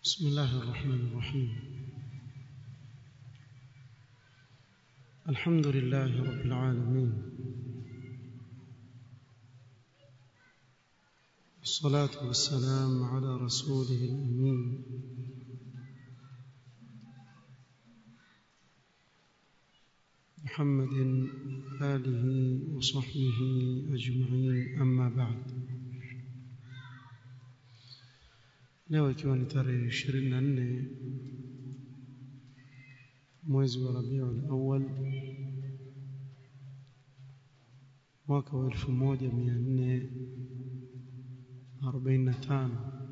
بسم الله الرحمن الرحيم الحمد لله رب العالمين والصلاة والسلام على رسوله الأمين محمد آله وصحبه أجمعين أما بعد leo ikiwa ni tarehe 24 mwezi wa Rabiul Awwal mwaka wa 1445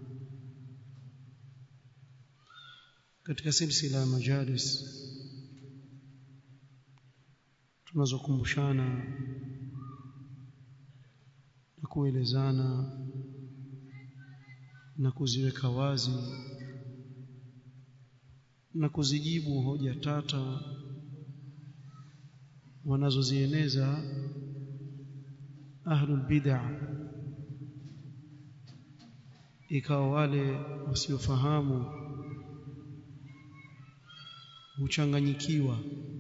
katika silsila ya majalis tunazokumbushana na kuelezana na kuziweka wazi na kuzijibu hoja tata wanazozieneza ahlul bid'ah ikawa wale wasiofahamu huchanganyikiwa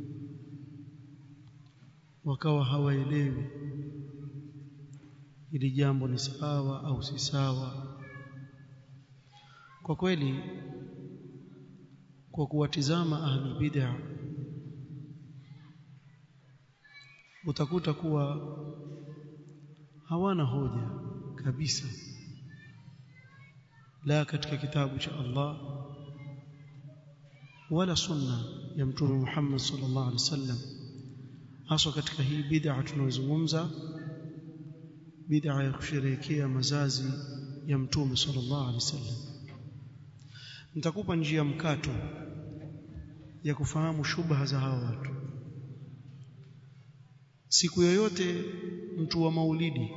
wakawa hawaelewi ili jambo ni sawa au si sawa kwa kweli kwa kuwatizama ahli bid'ah utakuta kuwa hawana hoja kabisa la katika kitabu cha Allah wala sunna ya mtume Muhammad sallallahu alaihi wasallam hasa katika hii bid'a tunayozungumza bid'a ya kusherehekea mazazi ya mtume sallallahu alaihi wasallam nitakupa njia mkato ya kufahamu shubha za hawa watu siku yoyote mtu wa maulidi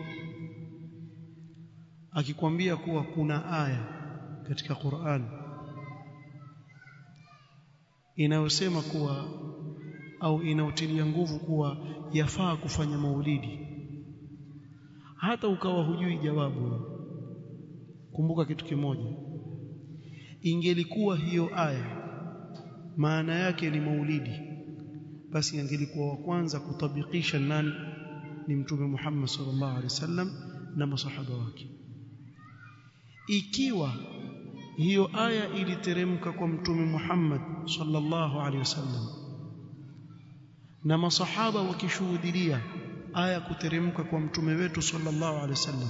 akikwambia kuwa kuna aya katika Qur'an inayosema kuwa au inautilia nguvu kuwa yafaa kufanya maulidi hata ukawa hujui jawabu kumbuka kitu kimoja ingelikuwa hiyo aya maana yake ni maulidi basi angelikuwa wa kwanza kutabikisha nani ni mtume Muhammad sallallahu alaihi wasallam na masahaba wake ikiwa hiyo aya iliteremka kwa mtume Muhammad sallallahu alaihi wasallam na masahaba wakishuhudia aya kuteremka kwa mtume wetu sallallahu alaihi wasallam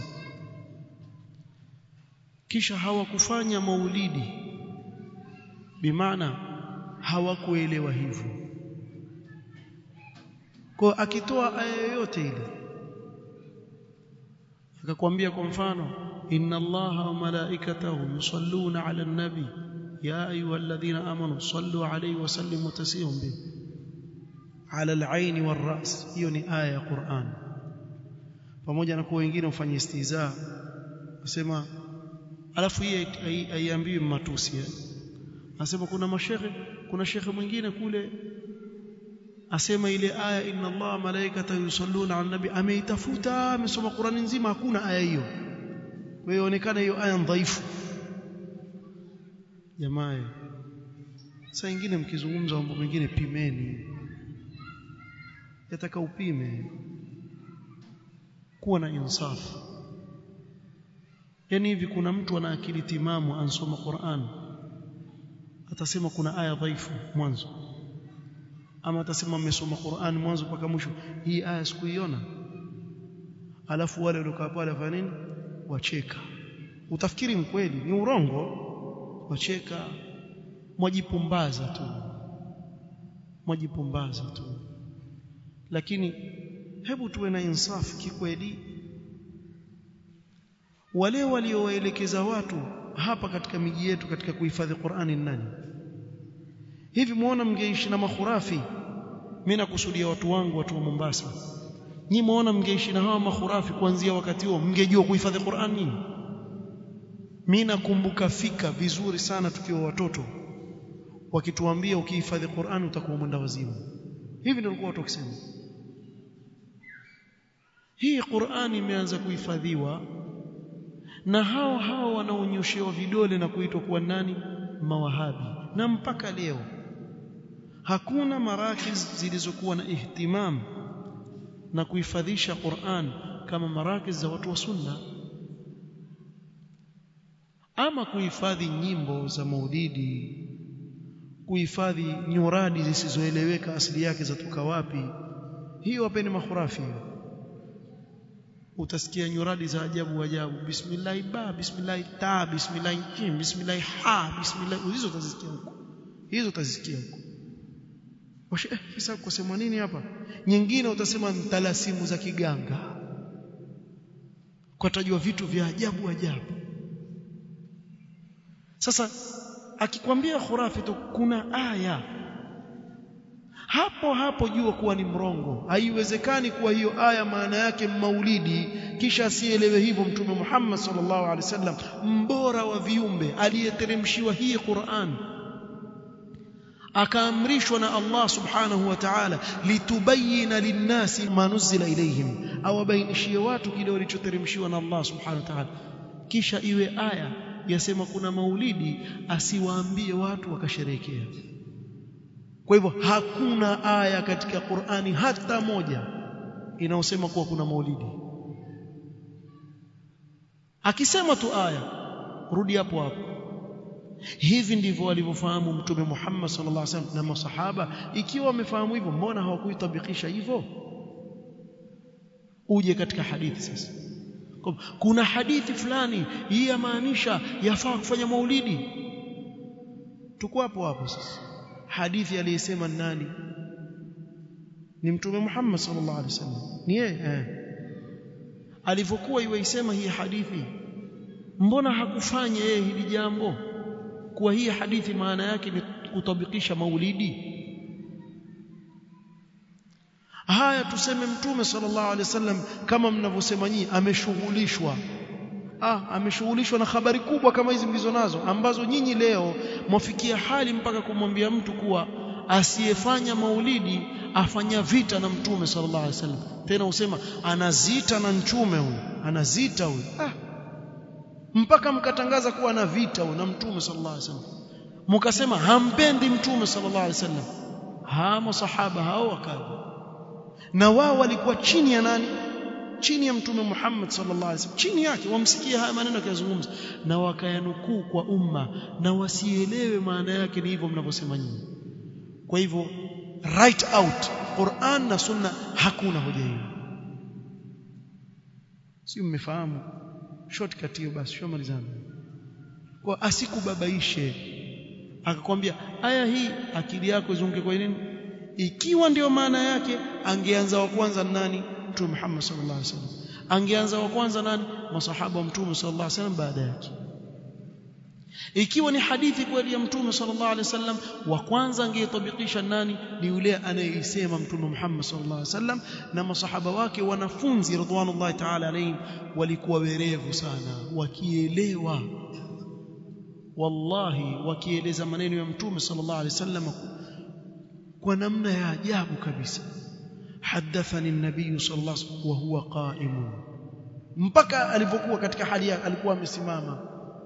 kisha hawakufanya maulidi bimaana hawakuelewa hivyo kwa akitoa aya yoyote ile akakwambia kwa mfano inna allaha wa malaikatahu yusalluna ala nabi ya ayyuhalladhina amanu sallu alayhi wa sallimu tasliman bi ala al-ayn wal-ra's hiyo ni aya ya Qur'an pamoja na kwa wengine ufanye istiza wasema alafu hii haiambiwi matusi anasema kuna mashehe kuna shekhe mwingine kule asema ile aya inna Allah malaikata yusalluna ala nabi ameitafuta amesoma Qur'ani nzima hakuna aya hiyo kwa hiyo onekana hiyo aya dhaifu jamaa saa nyingine mkizungumza mambo mengine pimeni yataka upime kuwa na insafu yani hivi kuna mtu ana akili timamu ansoma Qur'an atasema kuna aya dhaifu mwanzo ama atasema mmesoma Qur'an mwanzo mpaka mwisho hii aya sikuiona alafu wale waliokaa pale wafanya nini wacheka utafikiri mkweli ni urongo wacheka mwajipumbaza tu mwajipumbaza tu lakini hebu tuwe na insafu kikweli wale waliowaelekeza watu hapa katika miji yetu katika kuhifadhi Qur'ani nani hivi muona mngeishi na makhurafi mimi nakusudia watu wangu watu wa Mombasa nyi muona mngeishi na hawa makhurafi kuanzia wakati huo mngejua kuhifadhi Qur'ani mimi nakumbuka fika vizuri sana tukiwa watoto wakituambia ukihifadhi Qur'ani utakuwa mwenda wazimu hivi ndio walikuwa watu wakisema hii Qur'ani imeanza kuhifadhiwa na hao hao wanaonyoshewa vidole na kuitwa kuwa nani mawahabi na mpaka leo hakuna marakiz zilizokuwa na ihtimam na kuhifadhisha Qur'an kama marakiz za watu wa sunna ama kuhifadhi nyimbo za maulidi kuhifadhi nyuradi zisizoeleweka asili yake zatoka wapi hiyo wapeni makhurafi utasikia nyuradi za ajabu ajabu bismillah ba bismillah ta bismillah jim bismillah ha bismillah hizo utazisikia huko hizo utazisikia huko washe eh, sasa kusema nini hapa nyingine utasema mtalasimu za kiganga kwa tajua vitu vya ajabu ajabu sasa akikwambia khurafi tu kuna aya hapo hapo jua kuwa ni mrongo haiwezekani kuwa hiyo aya maana yake maulidi kisha asielewe hivyo mtume Muhammad sallallahu alaihi wasallam mbora wa viumbe aliyeteremshiwa hii Qur'an akaamrishwa na Allah subhanahu wa ta'ala litubayina linnasi ma nuzila ilayhim awabainishie watu kile walichoteremshiwa na Allah subhanahu wa ta'ala kisha iwe aya yasema kuna maulidi asiwaambie watu wakasherehekea kwa hivyo hakuna aya katika Qur'ani hata moja inayosema kuwa kuna maulidi akisema tu aya rudi hapo hapo hivi ndivyo walivyofahamu mtume Muhammad sallallahu alaihi wasallam na masahaba ikiwa wamefahamu hivyo mbona hawakuitabikisha hivyo uje katika hadithi sasa kuna hadithi fulani hii yamaanisha yafaa kufanya maulidi tuko hapo hapo sasa hadithi aliyesema nani ni mtume Muhammad sallallahu alaihi wasallam ni yeye eh. alivyokuwa iwaisema hii hadithi mbona hakufanya yeye hili jambo kuwa hii hadithi maana yake ni kutabikisha maulidi haya tuseme mtume sallallahu alaihi wasallam kama mnavyosema nyinyi ameshughulishwa ah ameshughulishwa na habari kubwa kama hizi mlizo nazo ambazo nyinyi leo mwafikia hali mpaka kumwambia mtu kuwa asiyefanya maulidi afanya vita na mtume sallallahu alaihi wasallam tena usema anazita na mtume huyu anazita huyu ah mpaka mkatangaza kuwa na vita huyu na mtume sallallahu alaihi wasallam mkasema hampendi mtume sallallahu alaihi wasallam ha masahaba hao wakaja na wao walikuwa chini ya nani chini ya mtume Muhammad sallallahu alaihi wasallam chini yake wamsikia haya maneno akiyazungumza na wakayanukuu kwa umma na wasielewe maana yake ni hivyo mnavyosema nyinyi kwa hivyo right out Qur'an na Sunna hakuna hoja hiyo si mmefahamu shortcut hiyo basi shomalizana kwa asikubabaishe akakwambia aya hii akili yako izunguke kwa nini ikiwa ndio maana yake angeanza wa kwanza nani mtume Muhammad sallallahu alaihi wasallam angeanza wa kwanza nani masahaba wa mtume sallallahu alaihi wasallam baada yake ikiwa ni hadithi kweli ya mtume sallallahu alaihi wasallam wa kwanza angeyetabikisha nani ni yule anayeisema mtume Muhammad sallallahu alaihi wasallam na masahaba wake wanafunzi ridwanullahi ta'ala alayhim walikuwa werevu sana wakielewa wallahi wakieleza maneno ya mtume sallallahu alaihi wasallam kwa namna ya ajabu kabisa hadathani an-nabiy sallallahu alaihi wasallam wa huwa qa'im mpaka alipokuwa katika hali yake alikuwa amesimama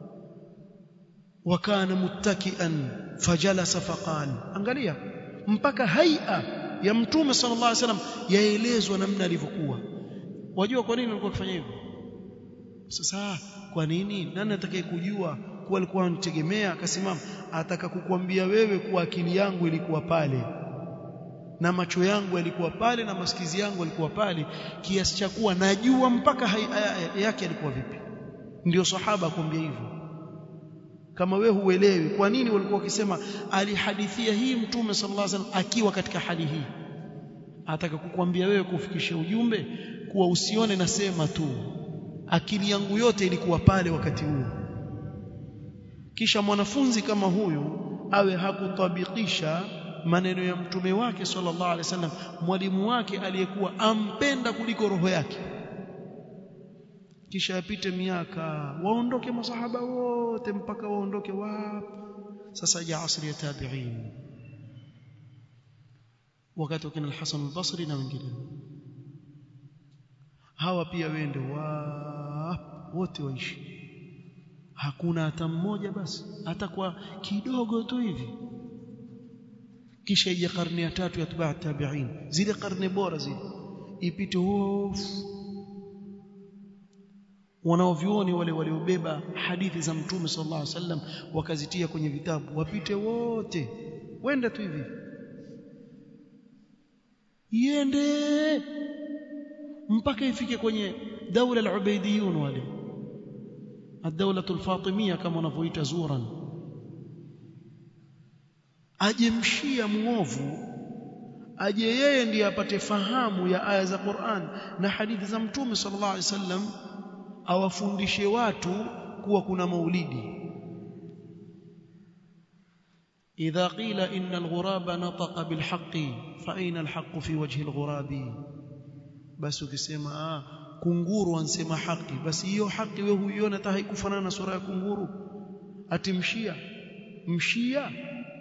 wakana muttakian fajalasa faqal angalia mpaka haia ya mtume sallallahu alaihi wasallam yaelezwa namna alivyokuwa wajua kwa nini alikuwa akifanya hivyo sasa kwa nini nani atakaye kujua kuwa alikuwa anitegemea akasimama ataka kukwambia wewe kuwa akili yangu ilikuwa pale na macho yangu yalikuwa pale na masikizi yangu yalikuwa pale kiasi cha kuwa najua mpaka yake alikuwa vipi ndio sahaba akwambia hivyo kama we huelewi kwa nini walikuwa wakisema alihadithia hii mtume sallallahu alaihi wasallam akiwa katika hali hii ataka kukwambia wewe kufikisha ujumbe kuwa usione nasema tu akili yangu yote ilikuwa pale wakati huo kisha mwanafunzi kama huyu awe hakutabikisha maneno ya mtume wake sallallahu alaihi wasallam mwalimu wake aliyekuwa ampenda kuliko roho yake kisha yapite miaka waondoke masahaba wote mpaka waondoke wapi sasa ja asri ya tabi'in wakati wakina al-Hasan al-Basri na wengine hawa pia wende wapi wote waishi hakuna hata mmoja basi hata kwa kidogo tu hivi kisha ije karne ya tatu ya tubaa tabi'in zile karne bora zile ipite hofu wanaovyuoni wale waliobeba hadithi za mtume sallallahu alaihi wasallam wakazitia kwenye vitabu wapite wote wende tu hivi iende mpaka ifike kwenye daula al-ubaidiyun wale ad-dawla al-fatimiyya kama wanavyoita zuran ajemshia muovu aje yeye ndiye apate fahamu ya aya za Qur'an na hadithi za mtume sallallahu alaihi wasallam awafundishe watu kuwa kuna maulidi idha qila inna al-ghuraba nataqa bil haqqi fa aina al-haqqu fi wajhi al-ghurabi basi ukisema ah kunguru ansema haki basi hiyo haki wewe huiona hata haikufanana na sura ya kunguru atimshia mshia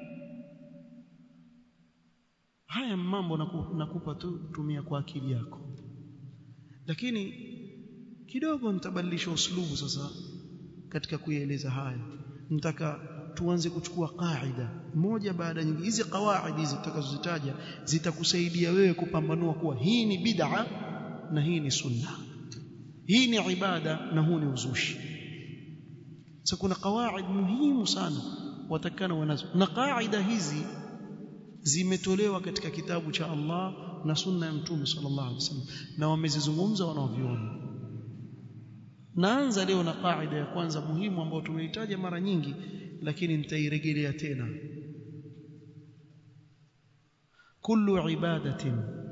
haya mambo nakupa tu tumia kwa akili yako lakini kidogo nitabadilisha uslubu sasa katika kuieleza haya nataka tuanze kuchukua kaida moja baada nyingine hizi kawaidi hizi tutakazozitaja zitakusaidia wewe kupambanua kuwa hii ni bid'a na hii ni sunna hii ni ibada na huu ni uzushi sasa kuna kawaid muhimu sana watakana wanazo na kaida hizi zimetolewa katika kitabu cha Allah na sunna ya mtume sallallahu alaihi wasallam na wamezizungumza wanaoviona naanza leo na kaida ya kwanza muhimu ambayo tumeitaja mara nyingi lakini nitairejelea tena kullu ibadatin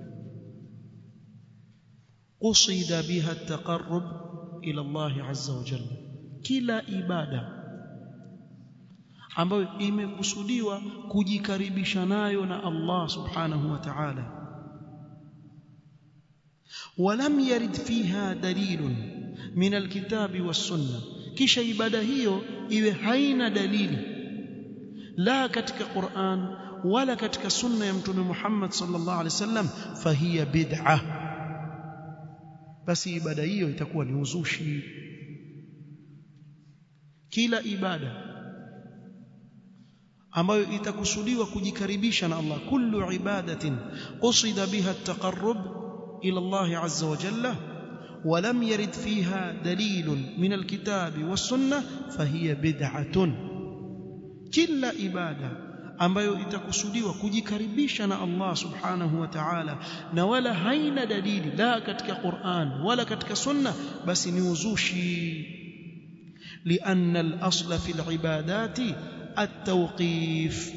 qusida biha at-taqarrub ila Allah azza wa jalla kila ibada ambayo imekusudiwa kujikaribisha nayo na Allah subhanahu wa ta'ala ولم يرد فيها دليل من الكتاب والسنه kisha ibada hiyo iwe haina dalili la katika Qur'an wala katika sunna ya mtume Muhammad sallallahu alaihi wasallam fahiya bid'ah basi ibada hiyo itakuwa ni uzushi kila ibada ambayo itakusudiwa kujikaribisha na Allah kullu ibadatin qusida biha at-taqarrub ila Allah azza wa jalla ولم يرد فيها دليل من الكتاب والسنة فهي بدعة كل إبادة ambayo itakusudiwa kujikaribisha na Allah subhanahu wa ta'ala na wala haina dalili la katika Qur'an wala katika sunna basi ni uzushi لأن الأصل في العبادات التوقيف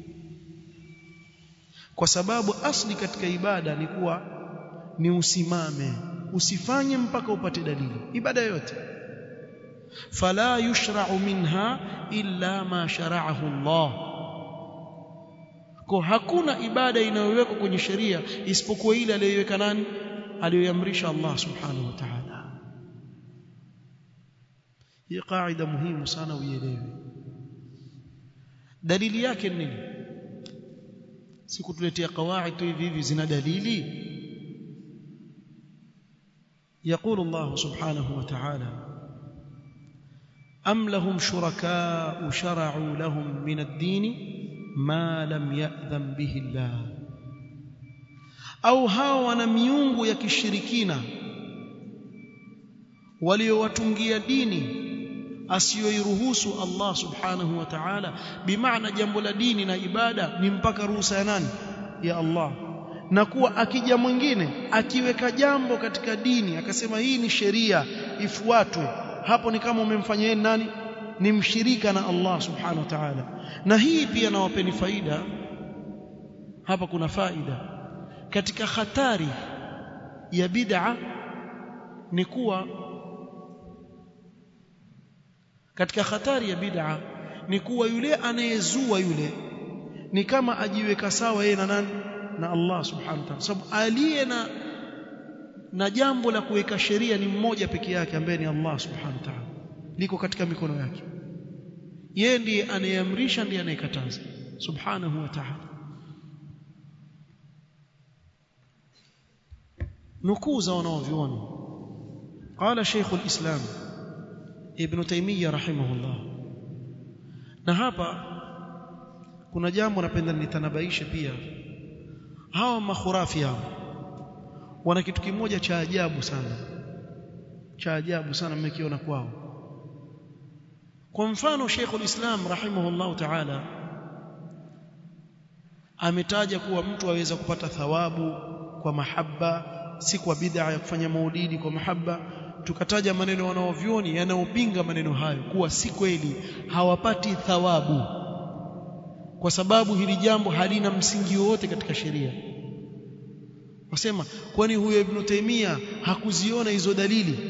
kwa sababu asli katika ibada ni kuwa ni usimame usifanye mpaka upate dalili ibada yote fala yushra'u minha illa ma shara'ahu Allah kwa hakuna ibada inayowekwa kwenye sheria isipokuwa ile aliyoiweka nani aliyoamrisha Allah subhanahu wa ta'ala hii kaida muhimu sana uielewe dalili yake nini sikutuletea kawaid tu hivi hivi zina dalili يقول الله سبحانه وتعالى أم لهم شركاء شرعوا لهم من الدين ما لم يأذن به الله أو هاو miungu ya kishirikina waliowatungia dini asiyoiruhusu Allah subhanahu wa ta'ala bimaana jambo la dini na ibada ni mpaka ruhusa ya nani ya Allah na kuwa akija mwingine akiweka jambo katika dini akasema hii ni sheria ifuatwe hapo ni kama umemfanya yeye nani ni mshirika na Allah subhanahu wa ta'ala na hii pia nawapeni faida hapa kuna faida katika hatari ya bid'a ni kuwa katika hatari ya bid'a ni kuwa yule anayezua yule ni kama ajiweka sawa yeye na nani na Allah subhanahu wa ta'ala sababu aliye na na jambo la kuweka sheria ni mmoja peke yake ambaye ni Allah subhanahu wa ta'ala liko katika mikono yake yeye ndiye anayeamrisha ndiye anayekataza subhanahu wa ta'ala nukuu za wanaoviona قال شيخ الإسلام ibn Taymiyyah rahimahullah na hapa kuna jambo napenda nitanabaishe pia hawa makhurafi hao wana kitu kimoja cha ajabu sana cha ajabu sana mmekiona kwao kwa mfano Sheikhul Islam rahimahullah ta'ala ametaja kuwa mtu aweza kupata thawabu kwa mahaba si kwa bid'a ya kufanya maulidi kwa mahaba tukataja maneno wanaovyoni yanayopinga maneno hayo kuwa si kweli hawapati thawabu kwa sababu hili jambo halina msingi wowote katika sheria wasema kwani huyo ibn Taimia hakuziona hizo dalili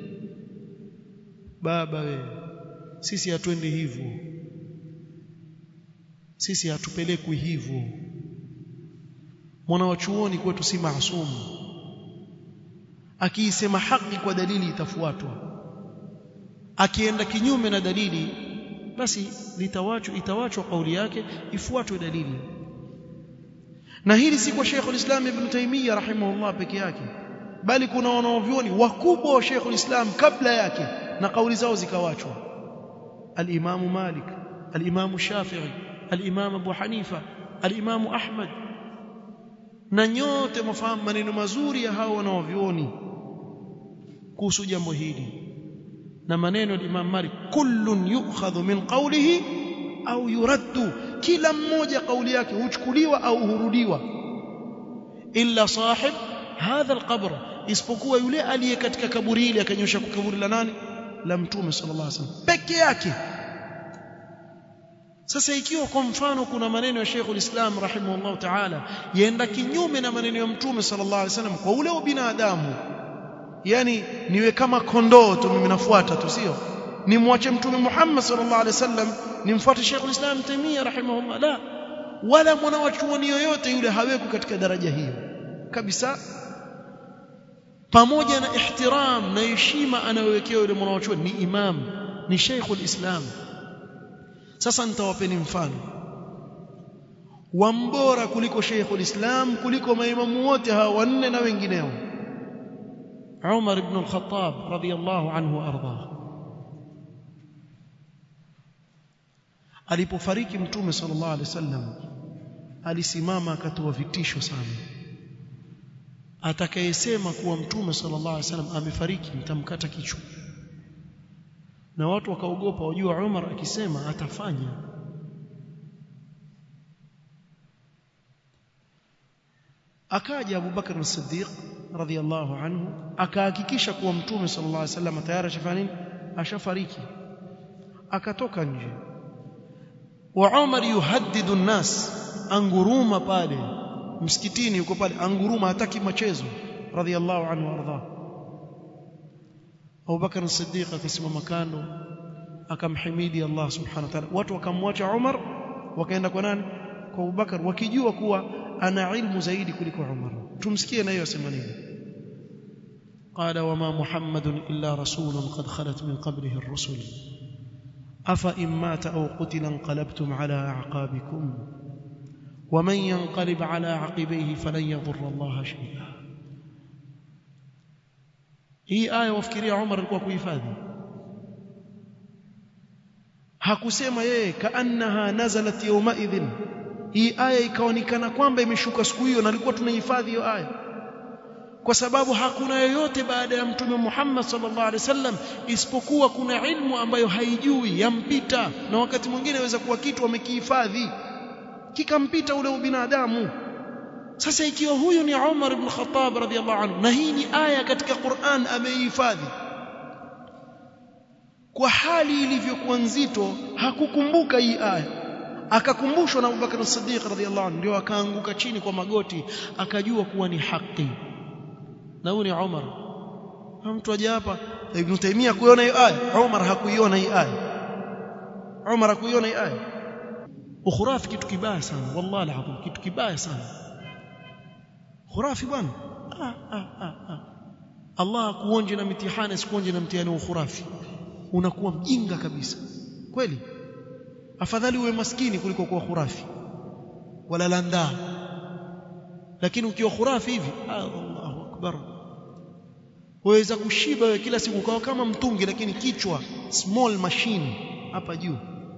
baba we sisi hatuendi hivyo sisi hatupelekwi hivyo mwana wa chuoni kwetu si maasumu akiisema haki kwa dalili itafuatwa akienda kinyume na dalili basi litawachwa itawachwa kauli yake ifuatwe dalili na hili si kwa Sheikh ulislam Ibn Taymiyyah rahimahullah peke yake bali kuna wanaovyoni wakubwa wa Sheikh ulislam kabla yake na kauli zao zikawachwa al-Imam Malik al-Imam Shafi'i al-Imam Abu Hanifa al-Imam Ahmad na nyote mfahamu maneno mazuri ya hao wanaovyoni kuhusu jambo hili na maneno ya Imam Malik kullun yu'khadhu min qawlihi au yuraddu kila mmoja kauli yake huchukuliwa au hurudiwa illa sahib hadha alqabr isipokuwa yule aliye katika kaburi hili akanyosha kaburi la nani la mtume sallallahu alaihi wasallam peke yake sasa ikiwa kwa mfano kuna maneno ya Sheikhul Islam rahimahullah ta'ala yaenda kinyume na maneno ya mtume sallallahu alaihi wasallam kwa ule ubinadamu yani niwe kama kondoo tu mimi nafuata tu sio nimwache mtume Muhammad sallallahu alaihi wasallam nimfuate Sheikh ulislam Taimia rahimahullah la wala mwana wa chuoni yoyote yule haweko katika daraja hiyo kabisa pamoja na ihtiram na heshima anayowekewa yule mwana wa chuoni ni imam ni Sheikh ulislam sasa nitawapeni mfano wambora kuliko Sheikh ulislam kuliko maimamu wote hawa wanne na wengineo Umar ibn al-Khattab radiyallahu anhu arda alipofariki mtume sallallahu alaihi wasallam alisimama akatoa vitisho sana atakayesema kuwa mtume sallallahu alaihi wasallam amefariki mtamkata kichwa na watu wakaogopa wajua Umar akisema atafanya akaja Abu Bakar as-Siddiq radhiyallahu anhu akahakikisha kuwa mtume sallallahu alaihi wasallam tayari ashafanya nini ashafariki akatoka nje wa Umar yuhaddidu an-nas anguruma pale msikitini yuko pale anguruma hataki machezo radhiyallahu anhu arda Abu Bakar as-Siddiq akasimama kando akamhimidi Allah subhanahu wa ta'ala watu wakamwacha Umar wakaenda kwa nani kwa Abu Bakar wakijua kuwa ana ilmu zaidi kuliko Umar tumsikie na hiyo asema nini قال وما محمد إلا رسول قد خلت من قبله الرسل أفإن مات أو قتل انقلبتم على أعقابكم ومن ينقلب على عقبيه فلن يضر الله شيئا hii aya wafikiria Umar alikuwa kuhifadhi hakusema yeye kaannaha nazalat yawma idhin hii aya ikaonekana kwamba imeshuka siku hiyo na alikuwa tunahifadhi hiyo aya kwa sababu hakuna yoyote baada ya mtume Muhammad sallallahu alaihi wasallam isipokuwa kuna ilmu ambayo haijui yampita na wakati mwingine inaweza kuwa kitu amekihifadhi kikampita ule ubinadamu sasa ikiwa huyu ni Umar ibn Khattab radhiallahu anhu na hii ni aya katika Qur'an ameihifadhi kwa hali ilivyokuwa nzito hakukumbuka hii aya akakumbushwa na Abubakar as-Siddiq radhiallahu anhu ndio akaanguka chini kwa magoti akajua kuwa ni haki na huyu ni Umar mtu aje hapa Ibn Taymiyyah kuiona hii aya Umar hakuiona hii aya Umar hakuiona hii aya ukhurafi kitu kibaya sana wallahi alazim kitu kibaya sana khurafi bwana ah, ah, ah, ah. Allah akuonje na mitihani asikuonje na mtihani wa khurafi unakuwa mjinga kabisa kweli afadhali uwe maskini kuliko kuwa khurafi wala landaa lakini ukiwa khurafi hivi Allahu akbar waweza kushiba wewe kila siku ukawa kama mtungi lakini kichwa small machine hapa juu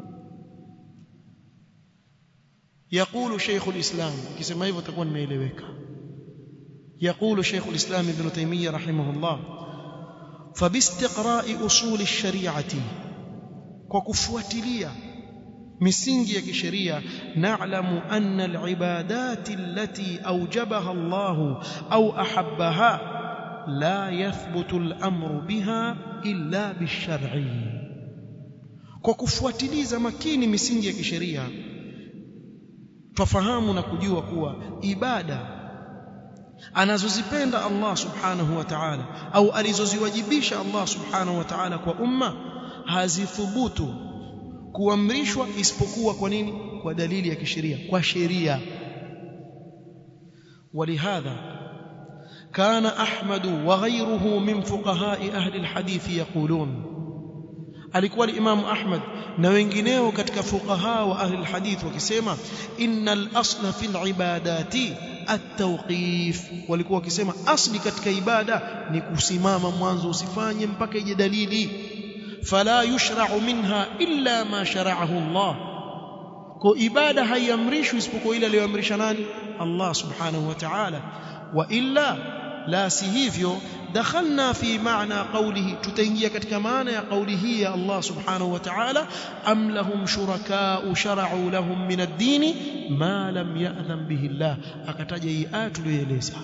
يقول شيخ الإسلام كما hivyo takuwa nimeeleweka يقول شيخ الإسلام ابن تيمية رحمه الله فباستقراء أصول الشريعة وكفواتليا misingi ya kisheria na'lamu anna al-ibadat allati awjabaha Allah au ahabbaha la yathbutu al-amru biha illa bish-shar'i kwa kufuatiliza makini misingi ya kisheria twafahamu na kujua kuwa ibada anazozipenda Allah subhanahu wa ta'ala au alizoziwajibisha Allah subhanahu wa ta'ala kwa umma hazithubutu kuamrishwa isipokuwa kwa nini kwa dalili ya kisheria kwa sheria ولهذا كان أحمد وغيره من فقهاء أهل الحديث يقولون alikuwa Imam Ahmad na wengineo katika fuqaha wa ahli alhadith wakisema innal asla fil ibadati at-tawqif walikuwa wakisema asli katika ibada ni kusimama mwanzo usifanye mpaka ije dalili fala yushra'u minha illa ma shara'ahu Allah kwa ibada haiamrishwi isipokuwa ile aliyoamrisha nani Allah subhanahu wa ta'ala wa illa la si hivyo dakhalna fi maana qawlihi tutaingia katika maana ya kauli hii ya Allah subhanahu wa ta'ala am lahum shuraka'u shara'u lahum min ad-din ma lam ya'dhan bihi Allah akataja hii aya tuliyoeleza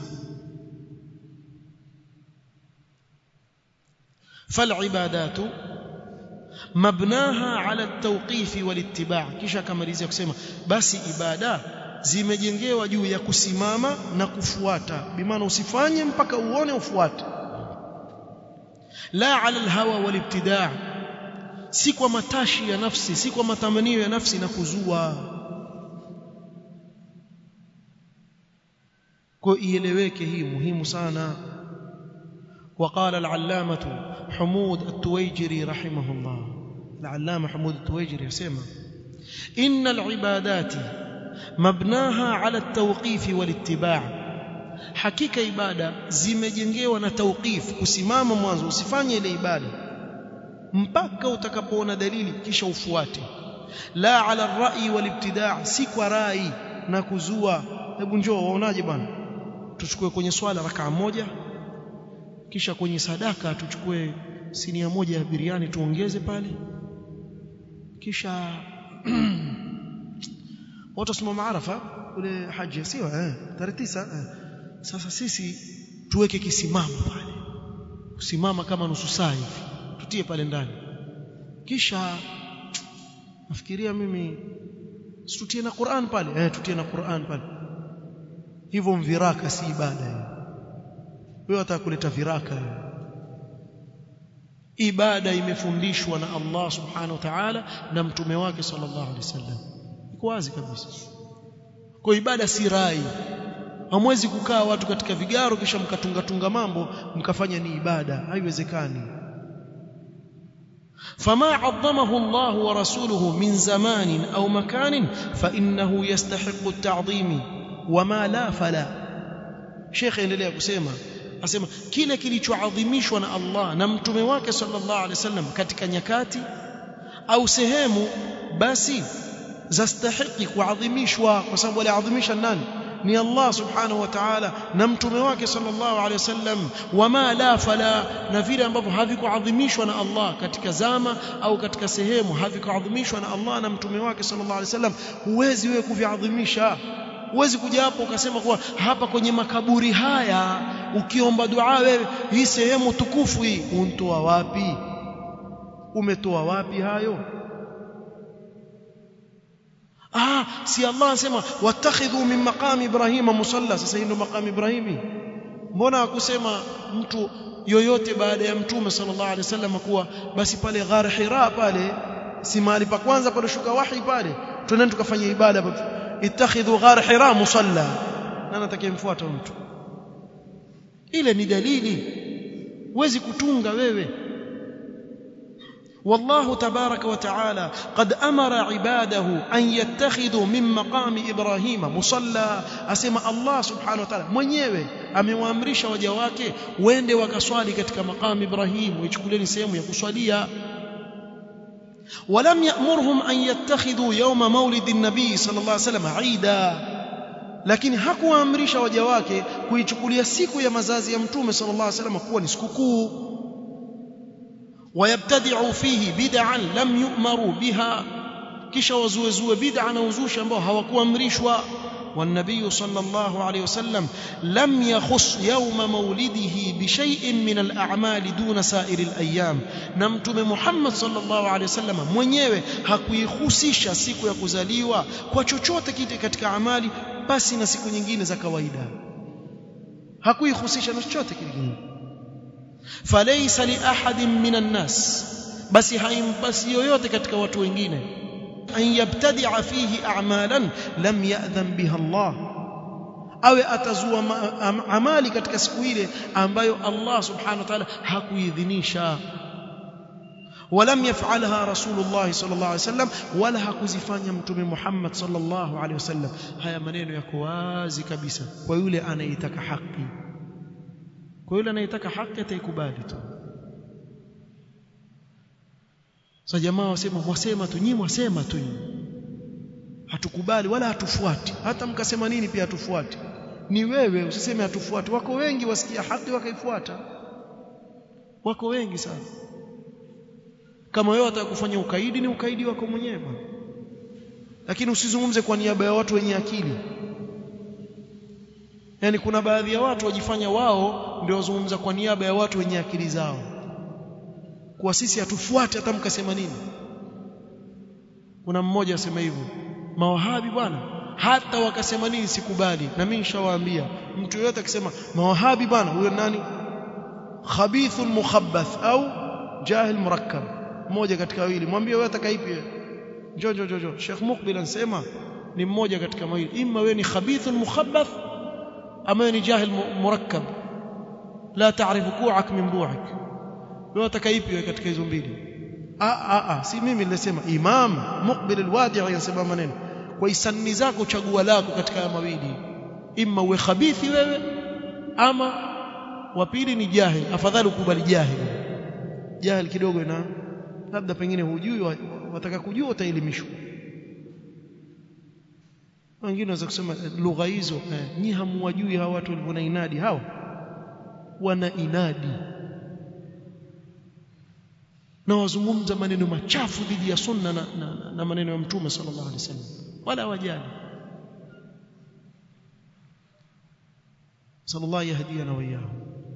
فالعبادات مبناها على التوقيف والاتباع kisha kamalizia kusema basi ibada zimejengewa juu ya kusimama na kufuata bimaana usifanye mpaka uone ufuate la ala alhawa walibtidaa si kwa matashi ya nafsi si kwa matamanio ya nafsi na kuzua kwa ieleweke hii muhimu sana وقال العلامة حمود التويجري رحمه الله العلامة حمود التويجري يسمى إن العبادات مبناها على التوقيف والاتباع hakika ibada zimejengewa na tauqif kusimama mwanzo usifanye ile ibada mpaka utakapoona dalili kisha ufuate la ala rai walibtidaa si kwa rai na kuzua hebu njoo waonaje bwana tuchukue kwenye swala rakaa moja kisha kwenye sadaka tuchukue sinia moja ya biriani tuongeze pale kisha watu wasimama Arafa ule haji sio eh tarehe tisa eh. sasa sisi tuweke kisimamo pale kusimama kama nusu saa hivi tutie pale ndani kisha nafikiria mimi tutie na Qur'an pale eh tutie na Qur'an pale hivyo mviraka si ibada hiyo wewe unataka kuleta viraka ibada imefundishwa na Allah subhanahu wa ta'ala na mtume wake sallallahu alaihi wasallam iko wazi kabisa kwa ibada si rai hamwezi kukaa watu katika vigaro kisha mkatunga tunga mambo mkafanya ni ibada haiwezekani فما عظمه الله ورسوله من زمان أو مكان فإنه يستحق التعظيم وما لا فلا شيخ endelea kusema asema kile kilichoadhimishwa na Allah na mtume wake sallallahu alaihi wasallam katika nyakati au sehemu basi zastahiki kuadhimishwa kwa sababu aliadhimisha nani ni Allah subhanahu wa ta'ala na mtume wake sallallahu alaihi wasallam wama la fala na vile ambavyo havikuadhimishwa na Allah katika zama au katika sehemu havikuadhimishwa na Allah na mtume wake sallallahu alaihi wasallam huwezi wewe kuviadhimisha huwezi kuja hapo ukasema kuwa hapa kwenye makaburi haya ukiomba dua wewe hii sehemu tukufu hii untoa wapi umetoa wapi hayo ah si Allah anasema watakhidhu min maqami ibrahima musalla sasa hii ndio maqami ibrahimi mbona hakusema mtu yoyote baada ya mtume sallallahu alaihi wasallam kuwa basi pale ghar hira pale si mahali pa kwanza pale shuka wahi pale twendeni tukafanya ibada ittakhidhu ghar hira musalla na natakayemfuata mtu ile ni dalili huwezi kutunga wewe والله تبارك وتعالى قد أمر عباده أن يتخذوا من مقام إبراهيم مصلى أسمى الله سبحانه وتعالى mwenyewe amewaamrisha waja wake wende wakaswali katika maqam Ibrahim uichukulieni sehemu ya kuswalia ولم يأمرهم أن يتخذوا يوم مولد النبي صلى الله عليه وسلم عيدا lakini hakuwaamrisha waja wake kuichukulia siku ya mazazi ya mtume sallallahu alaihi wasallam kuwa ni sikukuu wayabtadi'u fihi bid'an lam yu'maru biha kisha wazuezue bid'a na uzushi ambao hawakuamrishwa والنبي صلى الله عليه وسلم لم يخص يوم مولده بشيء من الأعمال دون سائر الأيام نمتم محمد صلى الله عليه وسلم mwenyewe hakuihusisha siku ya kuzaliwa kwa chochote kile katika amali basi na siku nyingine za kawaida hakuihusisha na chochote kingine falaysa li ahadin minan nas basi haimpasi yoyote katika watu wengine an yabtadi'a fihi a'malan lam ya'dhan biha Allah awe atazua amali katika siku ile ambayo Allah subhanahu wa ta'ala hakuidhinisha ولم يفعلها رسول الله صلى الله عليه وسلم ولا hakuzifanya mtume Muhammad sallallahu alaihi wasallam haya maneno yako wazi kabisa kwa yule anayetaka haki kwa yule anayetaka haki ataikubali tu sasa jamaa wasema mwasema tu nyinyi mwasema tu nyinyi hatukubali wala hatufuati hata mkasema nini pia hatufuati ni wewe usiseme hatufuati wako wengi wasikia haki wakaifuata wako wengi sana kama wewe atakufanya ukaidi ni ukaidi wako mwenyewe bwana lakini usizungumze kwa niaba ya watu wenye akili yani kuna baadhi ya watu wajifanya wao ndio wazungumza kwa niaba ya watu wenye akili zao kwa sisi hatufuati hata mkasema nini kuna mmoja asema hivyo mawahabi bwana hata wakasema nini sikubali na mimi nishawaambia mtu yeyote akisema mawahabi bwana huyo nani khabithun mukhabbath au jahil murakkab mmoja katika wawili mwambie wewe atakaipi njoo njoo njoo Sheikh Mukbil anasema ni mmoja katika mawili imma wewe ni khabithun mukhabbath ama ni jahil murakkab la taarifu ku'ak min bu'ak wewe atakaipi wewe katika hizo mbili a a a si mimi nilisema imam Mukbil alwadi' anasema maneno kwa isani zako chagua lako katika haya mawili imma uwe khabithi wewe ama wa pili ni jahil afadhali ukubali jahil jahil kidogo ina labda pengine hujui wataka kujua utaelimishwa wengine wanaweza kusema lugha hizo eh, nyi hamuwajui hawa watu walivyo na inadi hao wana inadi na wazungumza maneno machafu dhidi ya sunna na, na, na maneno ya mtume sallallahu alaihi wasallam wala wajali sallallahu yahdiyana wa iyyahu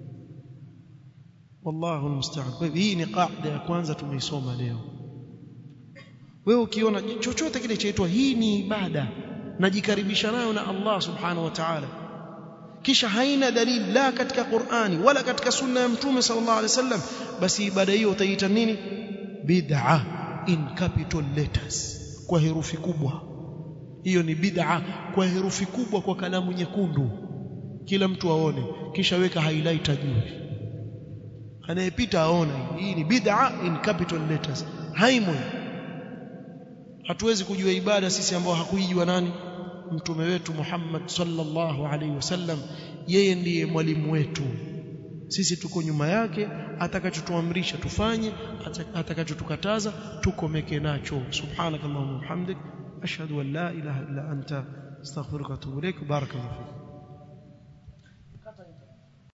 wallahu almusta'an kwa hivyo hii ni kaida ya kwanza tumeisoma leo wewe ukiona chochote kile chaitwa hii ni ibada najikaribisha nayo na Allah subhanahu wa ta'ala kisha haina dalili la katika Qur'ani wala katika sunna ya mtume sallallahu alaihi wasallam basi ibada hiyo utaiita nini bid'a in capital letters kwa herufi kubwa hiyo ni bid'a kwa herufi kubwa kwa kalamu nyekundu kila mtu aone kisha weka highlighter juu anayepita aone hii ni bid'a in capital letters haimwe hatuwezi kujua ibada sisi ambao hakuijua nani mtume wetu Muhammad sallallahu alaihi wasallam yeye ndiye mwalimu wetu sisi tuko nyuma yake atakachotuamrisha tufanye atakachotukataza tukomeke nacho subhanakallahumma wa bihamdik ashhadu an la ilaha illa anta astaghfiruka wa atubu ilaik barakallahu fik